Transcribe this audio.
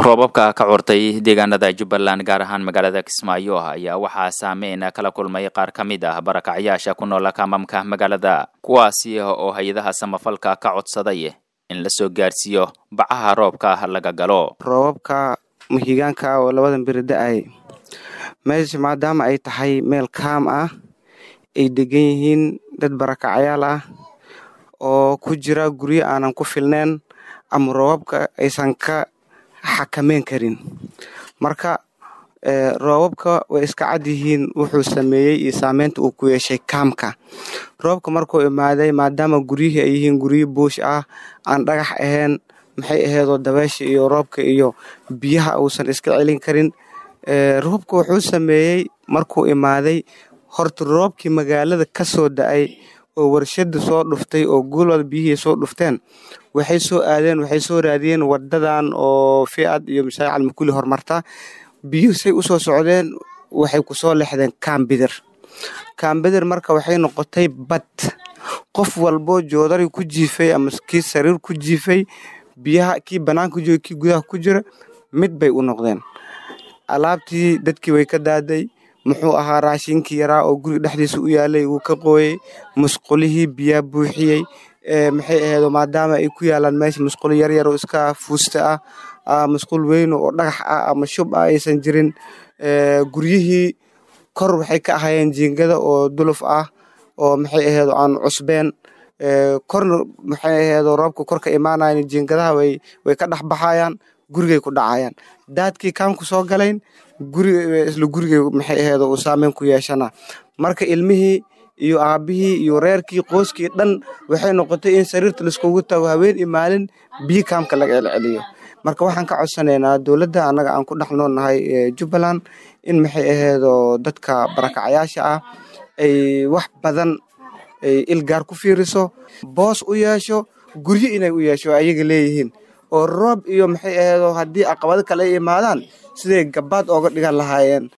roobabka ka curtay deegaanada jubbaland gaar ahaan magaalada kismaayo ayaa waxaa saameyn kala kulmay qaar ka mid ah barakacyaasha ku nool kamamka magaalada kuwaasi oo hay-adaha samafalka ka codsaday in la soo gaarsiiyo bacaha roobka laga galo roobabka mahigaanka oo labadan beri da-ay meesha maadaama ay tahay meel kaam ah ay degan yihiin dad barakacyaal ah oo ku jira guryo aanan ku filneen ama roobabka aysan ka xakameyn karin marka roobabka way iska cad yihiin wuxuu sameeyey iyo saameynta uu ku yeeshay kaamka roobka markuu imaaday maadaama guryihii ay yihiin guryo buush ah aan dhagax ahayn maxay aheedoo dabeesha iyo roobka iyo biyaha uusan iska celin karin roobka wuxuu sameeyey markuu imaaday horta roobkii magaalada ka soo da-ay oo warshada soo dhuftay oo guulwada biyihii soo dhufteen waxay soo aadeen waxay soo raadiyeen wadadan oo fiad iyo mashaaric almakuli hormarta biyuhu say usoo socdeen waxay kusoo lexdeen kaambidir kaambidir marka waxay noqotay bad qof walboo joodari ku jiifay ama kii sariir ku jiifay biyaha kii banaanka jooga kii gudaha ku jira mid bay u noqdeen alaabtii dadkii way ka daaday muxuu ahaa raashinkii yaraa oo guriga dhexdiisa u yaalay wuu ka qooyey musqulihii biyaa buuxiyey maxay aheedo maadaama ay ku yaalaan meesha musqulo yaryar oo iska fuusta ah musqul weyno oo dhagax ah ama shub ah aysan jirin guryihii kor waxay ka ahayeen jiingada oo duluf ah oo maxay aheedo aan cusbeen korna maxay aheedo roobka kor ka imaanayan jiingadaha way ka dhex baxayaan gurigay ku dhacayaan daadkii kaamku soo galayn guriga isla gurigay maxay aheedo uu saameyn ku yeeshana marka ilmihii iyo aabihii iyo reerkii qooskii dhan waxay noqotay in sariirta laiskugu tago haween iyo maalin biyo kaamka laga celceliyo marka waxaan ka codsanaynaa dowladda annaga aan ku dhex noolnahay jubbaland in maxay aheedo dadka barakacyaasha ah ay wax badan ay ilgaar ku fiiriso boos u yeesho guryo inay u yeesho ayaga leeyihiin oo roob iyo maxay aheedo haddii caqabado kale ay imaadaan siday gabaad ooga dhigan lahaayeen